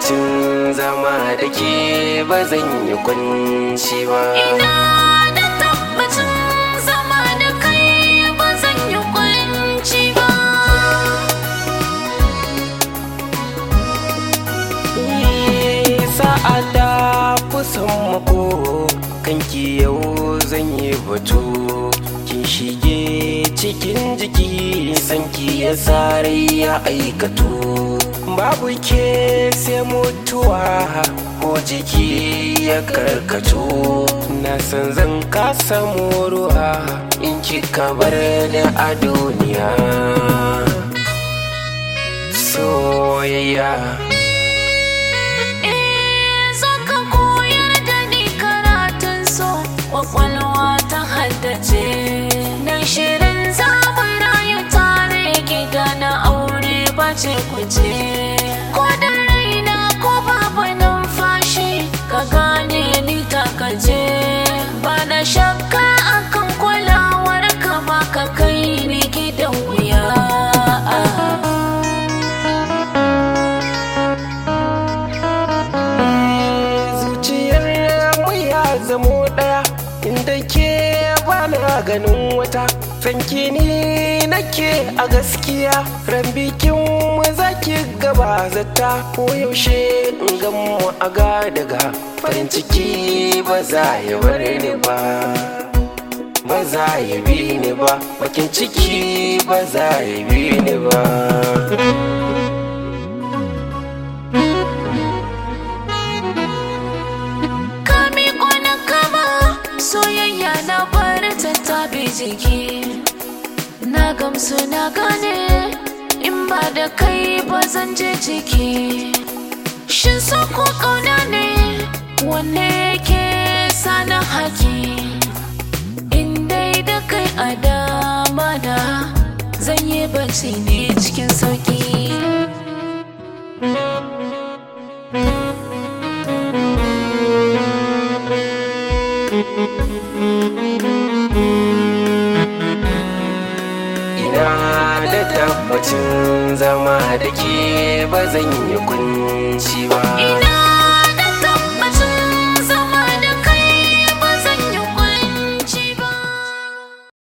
tabbacin zama da ke ba zan yi kunci ba Ina da tabbacin zama da kai ba zan yi kunci ba. sa'ada kusan mako kanki yau zan yi batu kin shige cikin jiki sanki ya sare ya aikatu babu ke sai mutuwa ko jiki ya karkatu na san zan kasa ruwa in kika bar da a duniya soyayya Eh, za ka koyar da ni karatun so, kwakwalwa ta haddace. Na shirin zaɓin rayu tare gida na aure ba ce kuce. Ko da raina ko babu numfashi, ka gane ni takace. Ba na shakka akan kulawar ka ba ka kai ni gidan wuya. zuciyar mu ya zamo daya inda ke bana ganin wata sanki ni nake a gaskiya ran bikin mu zaki gaba zata ko yaushe in gan mu a ga daga farin ciki ba za ya bar ni ba ba za ya bi ni ba bakin ciki ba za ya bi ni ba ka miƙo na kama soyayya na bar ta tabi jiki na gamsu na gane in ba da kai ba zan je ciki shin so ko ƙauna ne wanne yake sana haki in dai da kai a dama da zan yi bacci ne cikin sauki Ina da tabbacin zama da ke ba zan yi kunci ba. ina